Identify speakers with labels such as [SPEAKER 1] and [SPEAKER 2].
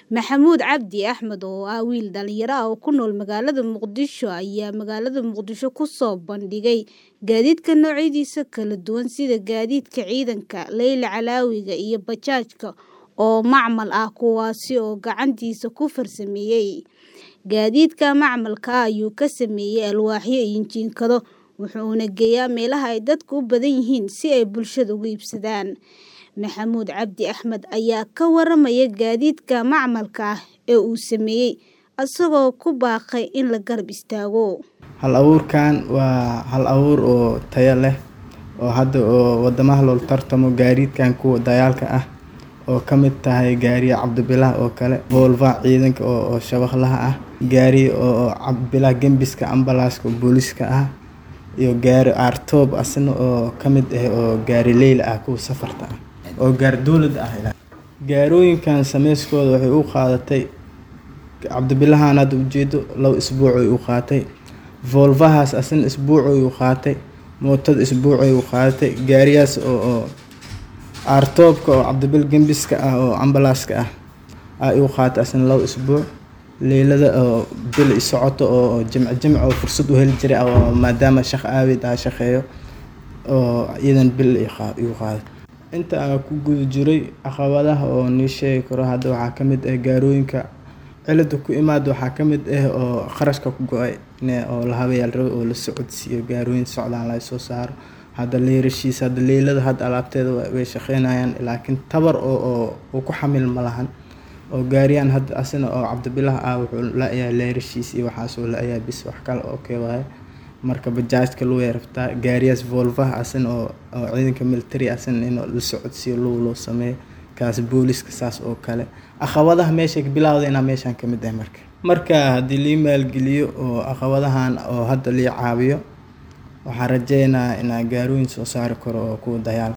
[SPEAKER 1] Maxamuud Cabdi Axmed oo ah wiil dhalinyaro ah oo ku nool magaalada Muqdisho ayaa magaalada Muqdisho ku soo bandhigay gaadiidka noocyadiisa kala duwan sida gaadiidka ciidanka, leyla calaawiga iyo bajaajka oo macmal ah kuwaasi oo gacantiisa ku farsameeyay. Gaadiidka macmalka ah ayuu ka sameeyay alwaaxyo iyo jiingado, wuxuuna geeyaa meelaha ay dadku u badan yihiin si ay bulshada uga iibsadaan. Maxamuud Cabdi Axmed ayaa ka waramaya gaadiidka macmalka ah ee uu sameeyay, isagoo ku baaqay in la garab istaago.
[SPEAKER 2] Hal abuurkan waa hal abuur oo tayo leh oo hadda oo wadamaha loola tartamo gaadiidkan kuwa dagaalka ah oo ka mid tahay gaariga cabdibilah oo kale volva ciidanka oo shabaqlaha ah gaari oo cabdibilah gembiska ambalaaska booliska ah iyo gaari aartoob asna oo ka mid ah oo gaari leyla ah kuwa safarta ah oo gaari dowlad ah gaarooyinkan sameyskooda waxay u qaadatay cabdibilahan hadda ujeedo laba isbuuc ay u qaatay volvahaas asna isbuuc ay u qaatay mootada isbuuc ay u qaadatay gaariyaas oo oo aartoobka oo cabdibil gembiska ah oo ambalaaska ah ay u qaatay asna laba isbuuc leylada oo bil i socoto oo jimc jimc oo fursad u heli jiray oo maadaama shaqo aaweed ah shaqeeyo oo iyadan bil igu qaadatay inta aan ku guda jiray caqabadaha oo nii sheegi karo hadda waxaa ka mid ah gaarooyinka cilada ku imaada waxaa ka mid ah oo qarashka ku go-ay oo la habeeyaa la rabo oo la socodsiiyo gaarooyin socdaan laga soo saaro hadda leyrashiisa hadda leylada hadda alaabteeda way shaqeynayaan laakiin tabar oo oo uu ku xamil ma lahan oo gaariyaan hadda asna oo cabdibilah ah wuxuu la-yahay leyrashiis iyo waxaas oo la-yahay bis wax kale oo kee waaye marka bajaajka lugu rabtaa gaariyaas volvaha asna oo oo ciidanka military asna in la socodsiiyo lugu loo sameeyo kaas booliska saas oo kale caqabadaha meesha bilowdayna meeshan ka mid ah marka marka haddii lii maalgeliyo oo caqabadahan oo hadda lii caawiyo waxaan rajeynayaa inaan gaarooyin soo saari karo oo kuwa dagaal